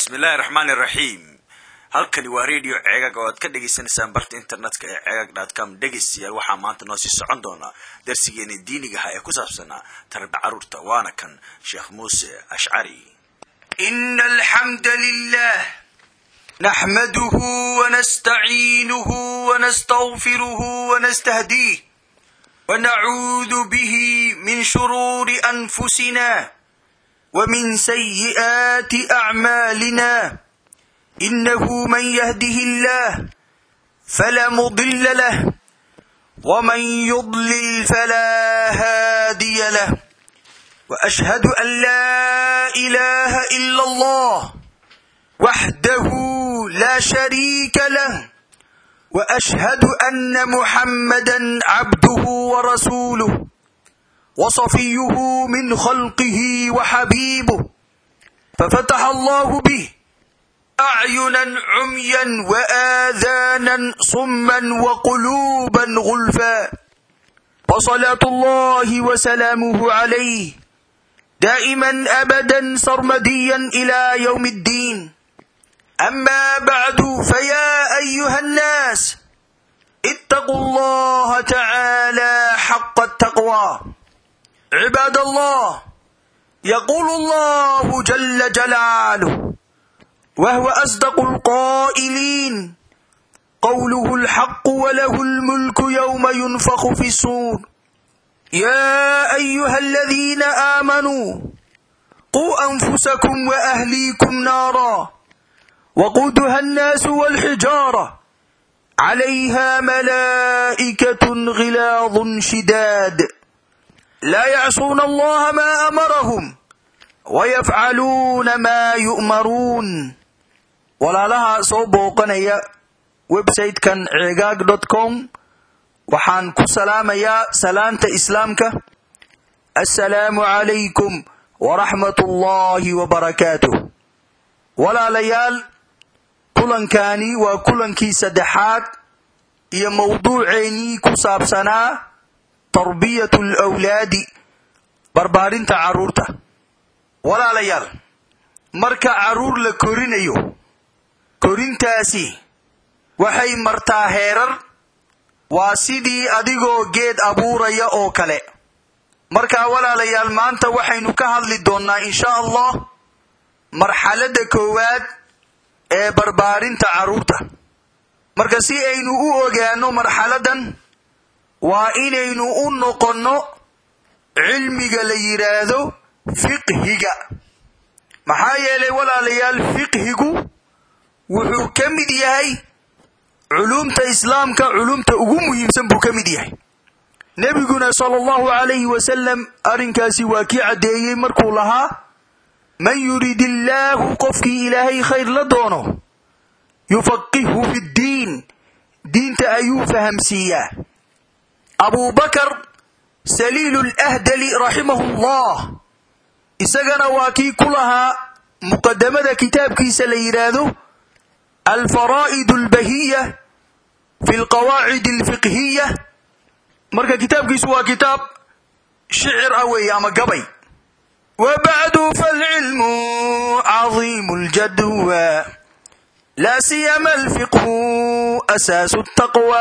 bismillahi raxmaan iraxiim halkani waa radio ceegag oo aad ka dhagaysanaysaan barta internetka ee ceegag com dhegaystayaal waxaa maanta noo sii socon doonaa darsigeena diinigaha ee ku saabsanaa tarbi carruurta waana kan sheekh muuse ashcari إن الحمد لله نحمده ونستعينه ونستغفره ونستهديه ونعوذ به من شرور أنفسنا ومن سيئات أعمالنا إنه من يهده الله فلا مضل له ومن يضلل فلا هادي له وأشهد أن لا إله إلا الله وحده لا شريك له وأشهد أن محمدا عبده ورسوله وصفيه من خلقه وحبيبه ففتح الله به أعينا عميا وآذانا صما وقلوبا غلفا وصلاة الله وسلامه عليه دائما أبدا سرمديا إلى يوم الدين أما بعد فيا أيها الناس اتقوا الله تعالى حق التقوى عباد الله يقول الله جل جلاله وهو أصدق القائلين قوله الحق وله الملك يوم ينفخ في الصور يا أيها الذين آمنوا قوا أنفسكم وأهليكم نارا وقودها الناس والحجارة عليها ملائكة غلاظ شداد لا يعصون الله ما أمرهم ويفعلون ما يؤمرون ولا لها صوبوقنيا websitekan cegaag dot com waxaan ku salaamayaa salaanta islaamka assalaamu calaykum waraxmat ullaahi wabarakaatuh walaalayaal kulankani waa kulankii saddexaad iyo mawduuceennii ku saabsanaa tarbiyatu alawlaadi barbaarinta carruurta walaalayaal marka carruur la korinayo korintaasi waxay martaa heerar waa sidii adigoo geed abuuraya oo kale markaa walaalayaal maanta waxaynu ka hadli doonnaa insha allah marxaladda koowaad ee barbaarinta carruurta marka si aynu u ogaano marxaladdan waa inaynu u noqonno cilmiga la yidhaahdo fiqhiga maxaa yeelay walaalayaal fiqhigu wuxuu ka mid yahay culumta islaamka culumta ugu muhiimsan buu ka mid yahay nebiguna sala allahu calayhi wasalam arrinkaasi waa kii caddeeyey markuu lahaa man yurid illaahu qofkii ilaahay khayr la doono yufaqihhu fi ddiin diinta ayuu fahamsiiyaa abuubakar saliilu lahdali raximahu llah isagana waa kii ku lahaa muqadamada kitaabkiisa la yidhaahdo alfaraa'id albahiya fi alqawaacid alfiqhiya marka kitaabkiisu waa kitaab shicir ah weeye ama gabay wa bacdu falcilmu cadiimu ljadwa laa siyama alfiqhu asaasu taqwa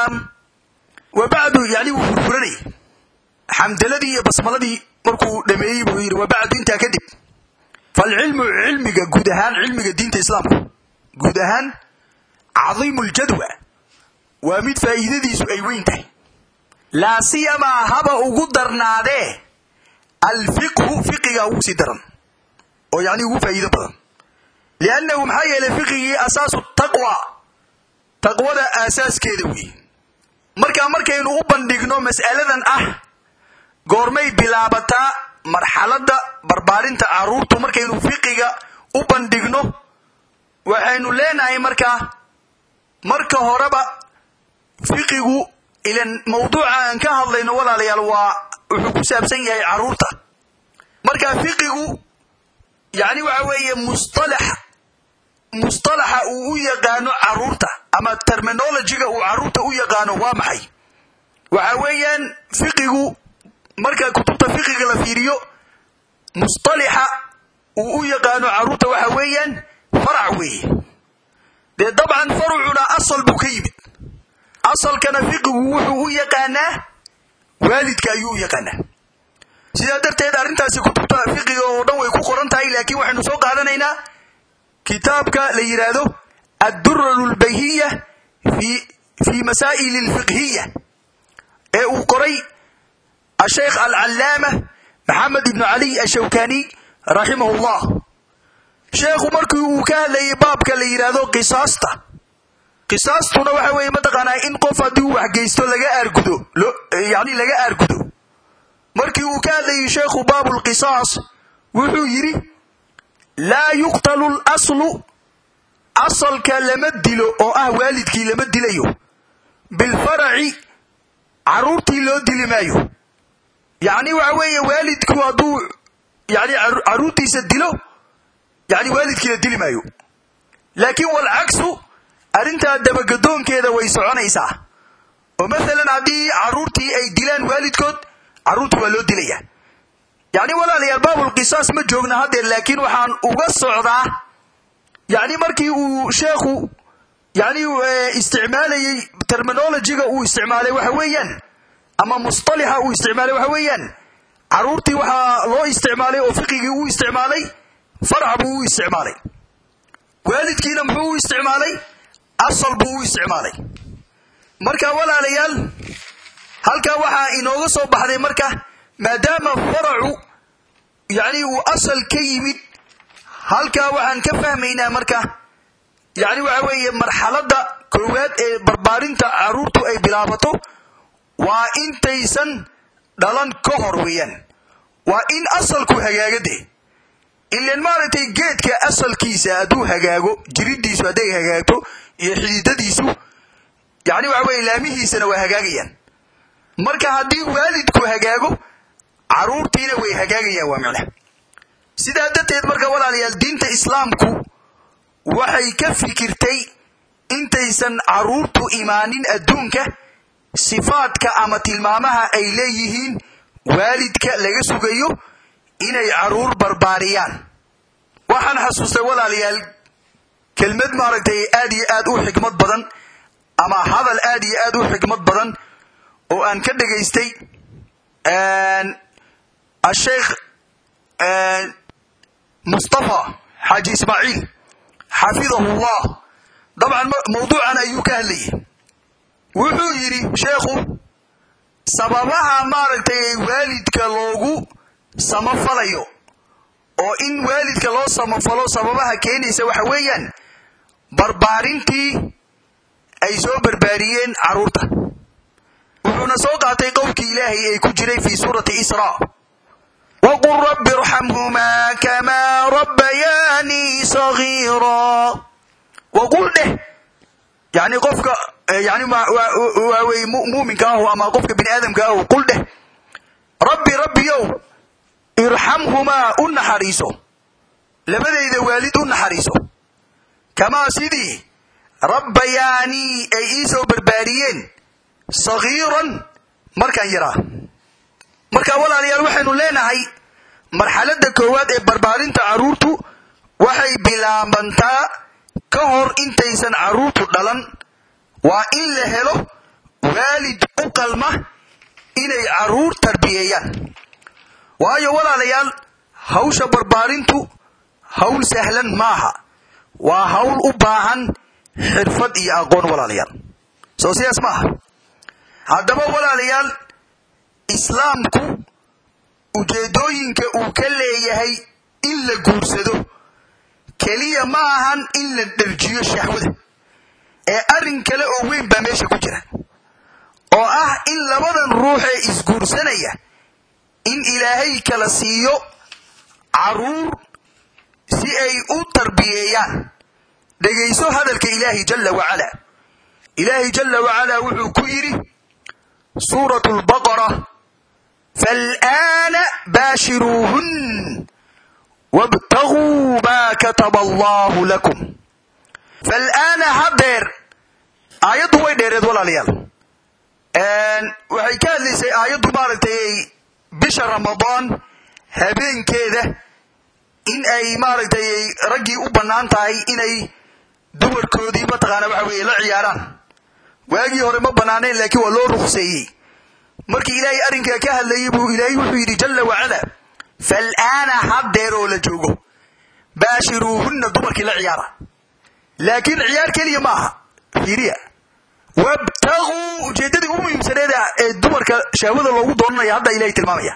wa bacdu yani wuu furfuranay xamdaladii iyo basmaladii markuu dhameeyey buu yidhi wa bacdu intaa kadib falcilmu cilmiga guud ahaan cilmiga diinta islaamka guud ahaan cadiimu ljadwa waa mid faa'iidadiisu ay weyn tahay laa siyamaa haba ugu darnaadee alfiqhu fiqiga ugu sii daran oo yacni ugu faa'iido badan liannahu maxaa yeelay fiqigii asaasu taqwa taqwada aasaaskeeda weeye markaa markaynu u bandhigno mas'aladan ah goormay bilaabataa marxaladda barbaarinta carruurtu markaynu fiqiga u bandhigno waxaynu leenahay markaa marka horeba fiqigu ilan mawduuca aan ka hadlayno walaalayaal waa wuxuu ku saabsan yahay carruurta marka fiqigu yacni waxa weeye mustalax mustalaxa uu u yaqaano carruurta ama terminologiga uu carruurta u yaqaano waa maxay waxa weeyaan fiqigu marka kutubta fiqiga la fiiriyo mustalixa uu u yaqaano carruurta waxa weeyaan farac weeye dee dabcan farucuna asal buu ka yimid asalkana fiqigu wuxuu u yaqaanaa waalidka ayuu u yaqaanaa sidaa darteed arrintaasi kutubta fiqiga oo dhan way ku qoran tahay laakiin waxaynu soo qaadanaynaa kitaabka la yidhaahdo adduraru lbayhiya fi masaa'il alfiqhiya ee uu qoray asheykh alcallaama maxamed ibnu cali ashawkani raximahu llah sheekhu markii uu ka hadlayay baabka la yidhaahdo qisaasta qisaastuna waxa weeye mataqaanaa in qof haddii uu waxgeysto laga aargudo yani laga aargudo markii uu ka hadlayay sheekhu baabu lqisaas wuxuu yidhi laa yuqtalu laslu asalka lama dilo oo ah waalidkii lama dilayo bilfaraci carruurtii loo dili maayo yacni waxa weeye waalidku hadduu yani carruurtiisa dilo yani waalidkii la dili maayo laakiin walcagsu arrintaa dabagadoonkeeda way soconaysaa oo maalan haddii carruurtii ay dilaan waalidkood carruurtii waa loo dilaya yacni walaalayaal baabulqisaas ma joogna haddeer laakiin waxaan uga socdaa yacni markii uu sheekhu yani isticmaalayey terminologiga uu isticmaalay waxa weeyaan ama mustalixa uu isticmaalay waxa weeyaan carruurtii waxaa loo isticmaalay oo fiqigii uu isticmaalay farac buu u isticmaalay waalidkiina muxuu u isticmaalay asal buu u isticmaalay marka walaalayaal halkaa waxaa inooga soo baxday marka maadaama faracu yani uu asal ka yimid halkaa waxaan ka fahmaynaa marka yani waxa weeye marxaladda koowaad ee barbaarinta carruurtu ay bilaabato waa intaysan dhalan ka hor weeyaan waa in asalku hagaaga dee ilan maaragtay geedka asalkiisa hadduu hagaago jiridiisu hadday hagaagto iyo xididadiisu yani waxa weye laamihiisana waa hagaagayaan marka haddii waalidku hagaago carruurtiina way hagaagayaan waa micna sidaa darteed marka walaalayaal diinta islaamku waxay ka fikirtay intaysan carruurtu imaanin adduunka sifaadka ama tilmaamaha ay leeyihiin waalidka laga sugayo inay carruur barbaariyaan waxaan xasuustay walaalayaal kelmad maaragtay aad iyo aad u xikmad badan ama hadal aad iyo aad u xikmad badan oo aan ka dhegaystay asheykh mustafa xaaji ismaaciil xafidahu llah dabcan mawduucan ayuu ka hadlayay wuxuu yidhi sheekhu sababaha maaragtay waalidka loogu samafalayo oo in waalidka loo samafalo sababaha keenaysa waxa weeyaan barbaarintii ay soo barbaariyeen carruurta wuxuuna soo qaatay qowlkii ilaahay ee ku jiray fii suurati isra waqul rabbi irxamhumaa kamaa rabbayaanii sagiira waqul dheh yani qofka yani waa wey muuminka ahu ama qofka bini aadamka ahu qul dheh rabbi rabbiyow irxamhumaa u naxariiso labadayda waalid u naxariiso kamaa sidii rabbayaanii ay ii soo barbaariyeen sagiiran markaan yaraa marka walaalayaal waxaynu leenahay marxaladda koowaad ee barbaarinta carruurtu waxay bilaabantaa ka hor intaysan carruurtu dhalan waa in la helo waalid u qalma inay carruur tarbiyeeyaan waayo walaalayaal hawsha barbaarintu hawl sahlan maaha waa hawl u baahan xirfad iyo aqoon walaalayaal soo sidaas maaha haddaba walaalayaal islaamku ujeeddooyinka uu ka leeyahay in la guursado keliya ma ahan in la dherjiyo shahwada ee arrin kale oo weyn baa meesha ku jira oo ah in labadan ruux ee isguursanaya in ilaahay kala siiyo carruur si ay u tarbiyeeyaan dhegayso hadalka ilaahi jalla wacala ilaahi jalla wacala wuxuu ku yidhi suuratu lbaqara faalaana baashiruuhun wabtaguu maa kataba allahu lakum faalaana haddeer aayaddu way dheereed walaalayaal waxay ka hadlaysay aayaddu maaragtay bisha ramadaan habeenkeeda in ay maaragtay raggii u bannaan tahay inay dumarkoodii mataqaana waxa weeye la ciyaaraan waagii hore ma bannaanayn laakiin waa loo ruqseeyey markii ilaahay arrinkaa ka hadlayey buu ilaahay wuxuu yidhi jalla wacala fal'aana haddeer oo la joogo baashiruuhunna dumarkii la ciyaara laakiin ciyaar keliya ma aha fiiriya wabtaguu ujeeddadii u muhiimsaneeda ee dumarka shahwada loogu doonanaya hadda ilahay tilmaamaya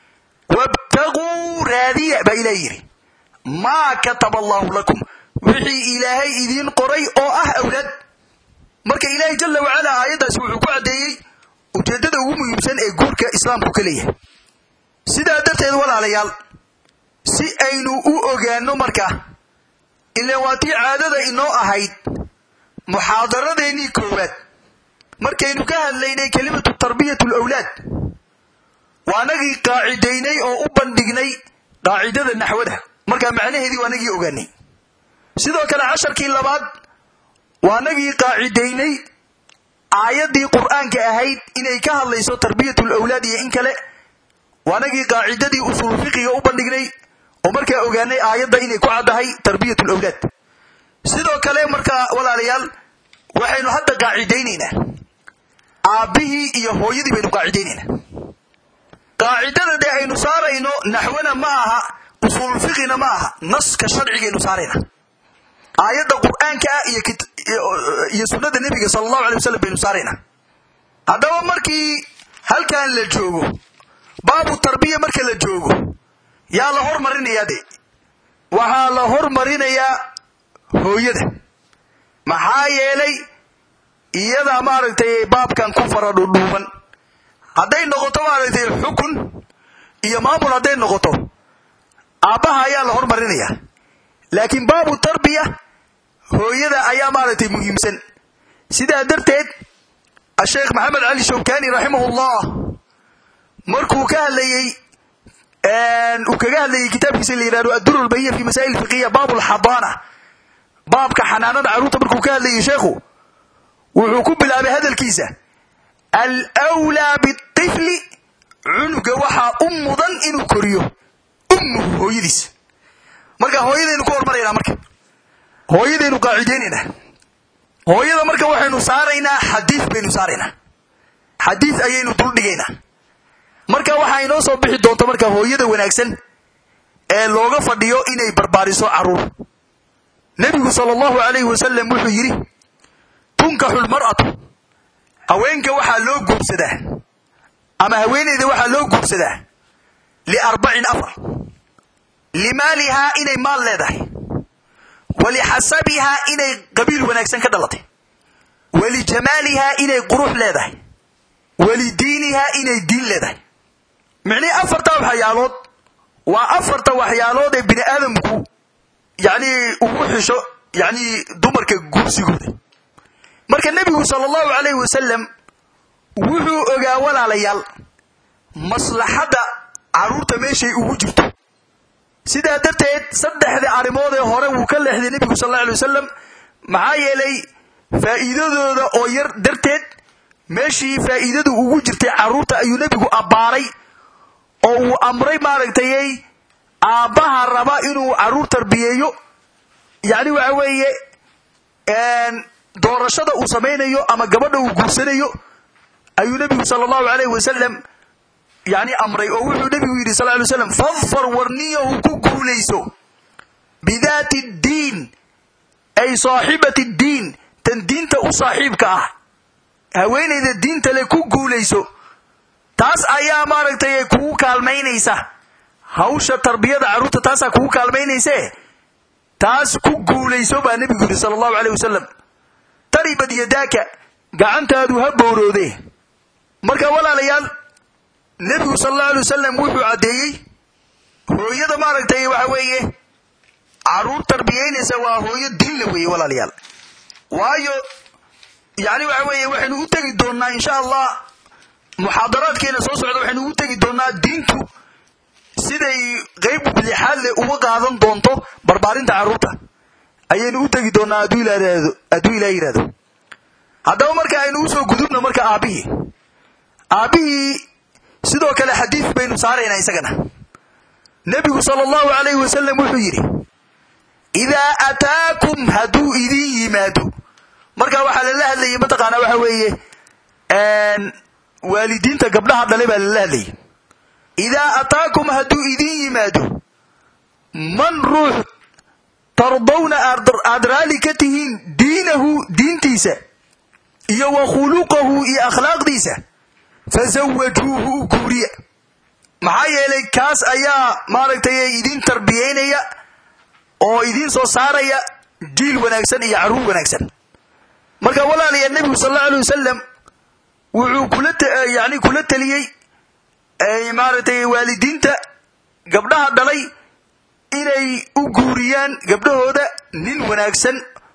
wabtaguu raadiya baa ilahay yidhi maa kataba allaahu lakum wixii ilaahay idiin qoray oo ah awlaad marka ilaahay jalla wacala aayaddaasi wuxuu ku caddeeyey ujeeddada ugu muhiimsan ee guurka islaamku ka leeyahay sidaa darteed walaalayaal si aynu u ogaanno marka ilaan waa tii caadada inoo ahayd muxaadaradeennii koowaad markaynu ka hadlaynay kelimatu tarbiyatu alawlaad waanagii qaacidaynay oo u bandhignay qaacidada naxwada markaa macnaheedii waanagii ogaanay sidoo kale casharkii labaad waanagii qaacidaynay aayaddii qur'aanka ahayd inay ka hadlayso tarbiyatu alawlaad iyo in kale waanagii qaacidadii usuul fiqiga u bandhignay oo markaa ogaanay aayadda inay ku caddahay tarbiyatu alawlaad sidoo kale markaa walaalayaal waxaynu hadda qaacidaynaynaa aabbihii iyo hooyadii baynu qaacidaynaynaa qaacidada dee aynu saarayno naxwana ma aha usuul fiqina ma aha naska sharcigaynu saarayna aayadda qur'aanka ah iyo sunnada nebiga sala allahu alay wasalam baynu saaraynaa haddaba markii halkan la joogo baabu tarbiya marka la joogo yaa la hormarinayaa de waxaa la hormarinayaa hooyada maxaa yeelay iyadaa maaragtay baabkan ku fara dhudhuuban hadday noqoto maaragtay xukun iyo maamul hadday noqoto aabbaha ayaa la hormarinayaa laakiin baabu tarbiya hooyada ayaa maaragtay muhiimsan sidaa darteed asheekh maxamed cali shawkani raximahullah markuu ka hadlayey uu kaga hadlayey kitaabkiisa la yihahdo adduru lbahiya fi masaa'il fiqiya baab lxadaana baabka xanaanada carruurta markuu ka hadlayey sheekhu wuxuu ku bilaabay hadalkiisa alwlaa bitifli cunuga waxaa u mudan inuu koriyo ummuhu hooyadiis marka hooyadaynu ku hormaraynaa marka hooyadaynu qaacidaynaynaa hooyada marka waxaynu saaraynaa xadiis baynu saaraynaa xadiis ayaynu duldhigaynaa marka waxaa inoo soo bixi doonta marka hooyada wanaagsan ee looga fadhiyo inay barbaariso carruur nebigu sala allahu alayhi wasalam wuxuu yidhi tunkaxu lmar'atu haweenka waxaa loo guursadaa ama haweeneyda waxaa loo guursadaa liarbacin afar limaalihaa inay maal leedahay walixasabihaa inay qabiil wanaagsan ka dhalatay walijamaalihaa inay qurux leedahay walidiinihaa inay diin leedahay micnihii afarta waxyaalood waa afarta waxyaalood ee bini aadamku yacnii ugu xisho yacnii dumarka guursigooda marka nebigu sala allahu calayhi wasalam wuxuu ogaa walaalayaal maslaxadda carruurta meeshay ugu jirto sidaa darteed saddexda arrimood ee hore wuu ka leexday nebigu sal alla alay wasalam maxaa yeelay faa'iidadooda oo yar darteed meeshii faa'iidadu ugu jirtay carruurta ayuu nebigu abbaaray oo uu amray maaragtayey aabbaha raba inuu carruur tarbiyeeyo yacni waxa weeye doorashada uu samaynayo ama gabadha uu guursanayo ayuu nebigu sala allahu calayhi wasalam yacni amray oo wuxuu nebigu yidhi sal ly slam fadfar warniyahu ku guulayso bidaati ddiin ay saaxibati ddiin tan diinta u saaxiibka ah haweenayda diinta le ku guulayso taas ayaa maaragtay kugu kaalmaynaysa hawsha tarbiyada carruurta taasaa kugu kaalmaynayse taas ku guulayso baa nebigu yidhi sala allahu calayh wasalam taribad yadaaka gacantaadu ha booroodee marka walaalayaal nebigu sala allahu alay wasalam wuxuu caddeeyey hooyada maaragtay waxa weeye carruur tarbiyaynaysa waa hooyo diinla weeye walaalayaal waayo yacni waxa weeye waxaynu u tegi doonnaa insha allah muxaadaraadkeena soo socda waxaynu ugu tegi doonnaa diintu siday qayb lixaad leh uga qaadan doonto barbaarinta carruurta ayaynu u tegi doonnaa hadduu ilaa yidhahdo haddaba marka aynu usoo gudubno marka aabbihii aabbihii sidoo kale xadiis baynu saaraynaa isagana nebigu sala allahu calayhi wasalam wuxuu yidhi idaa ataakum hadduu idin yimaado marka waxaa lala hadlayay mataqaanaa waxa weeye waalidiinta gabdhaha dhalay baa lala hadlayay idaa ataakum hadduu idin yimaado man ruux tardawna aad raali ka tihiin diinahu diintiisa iyo wa khuluqahu iyo akhlaaqdiisa fasawajuuhu u guuriya maxaa yeelay kaas ayaa maaragtay idin tarbiyaynaya oo idiin soo saaraya jiil wanaagsan iyo carruur wanaagsan marka walaalayaa nebigu sal allau alay wasalam wuxuu kula yani kula teliyey maaragtay waalidiinta gabdhaha dhalay inay u guuriyaan gabdhahooda nin wanaagsan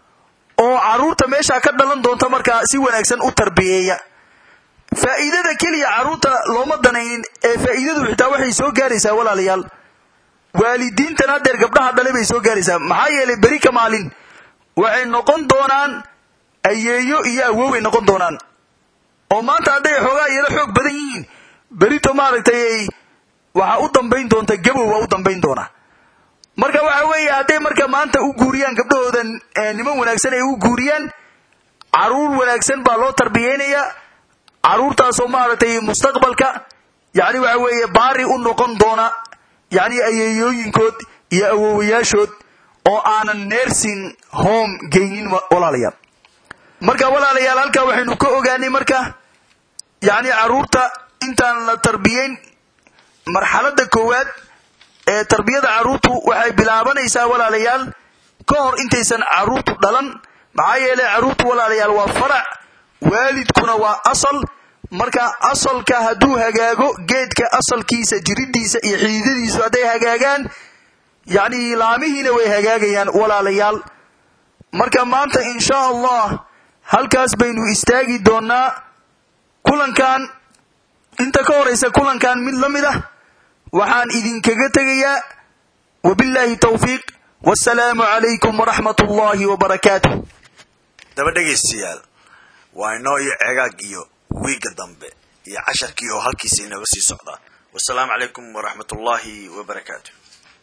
oo carruurta meeshaa ka dhalan doonta markaa si wanaagsan u tarbiyeeya faa'iidada keliya carruurta looma danaynin ee faa'iidadu xitaa waxay soo gaaraysaa walaalayaal waalidiintan haddeer gabdhaha dhalay bay soo gaaraysaa maxaa yeelay beri ka maalin waxay noqon doonaan ayeeyo iyo awoway noqon doonaan oo maanta hadday xoogaa yaro xoog badan yihiin berito maaragtay waxaa u dambayn doonta gabow waa u dambayn doonaa marka waxa weeye hadday marka maanta u guuriyaan gabdhahooda niman wanaagsan ay u guuriyaan carruur wanaagsan baa loo tarbiyeynayaa carruurtaasoo maaragtay mustaqbalka yacni waxa weeye baari u noqon doona yacni ayeeyooyinkood iyo awowayaashood oo aanan nersing home geynin walaalayaal marka walaalayaal halkaa waxaynu ka ogaanay marka yacni carruurta intaan la tarbiyeyn marxaladda koowaad ee tarbiyada carruurtu waxay bilaabanaysaa walaalayaal ka hor intaysan carruurtu dhalan maxaa yeelay carruurtu walaalayaal waa farac waalidkuna waa asal marka asalka hadduu hagaago geedka asalkiisa jiridiisa iyo xidiidadiisu hadday hagaagaan yacni laamihiina way hagaagayaan walaalayaal marka maanta insha allah halkaas baynu istaagi doonaa kulankan inta ka horaysa kulankan mid la mid ah waxaan idinkaga tegayaa wabillaahi tawfiiq wasalaamu calaykum waraxmat ullaahi wabarakaatuh daba dhegaystayaal waa inoo iyo cegaag iyo wiigga dambe iyo casharkii oo halkiisa inooga sii socdaa wasalaamu calaykum waraxmat ullaahi wabarakaatu